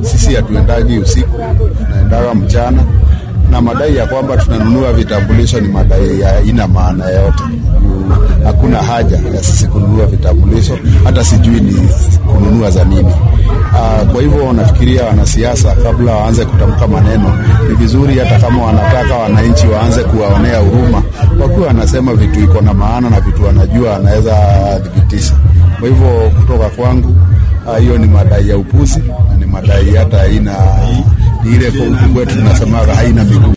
Sisi hatuendagi usiku, tunaendaga mchana, na madai ya kwamba tunanunua vitambulisho ni madai ya ina maana yoyote. Hakuna haja ya sisi kununua vitambulisho, hata sijui ni kununua za nini. Uh, kwa hivyo nafikiria wanasiasa kabla waanze kutamka maneno, ni vizuri hata kama wanataka wananchi waanze kuwaonea huruma, wakiwa wanasema vitu iko na maana na vitu wanajua wanaweza thibitisha. Kwa hivyo kutoka kwangu hiyo uh, ni madai ya upuzi na ni madai hata haina, ni ile kwa huku kwetu tunasemaga haina miguu.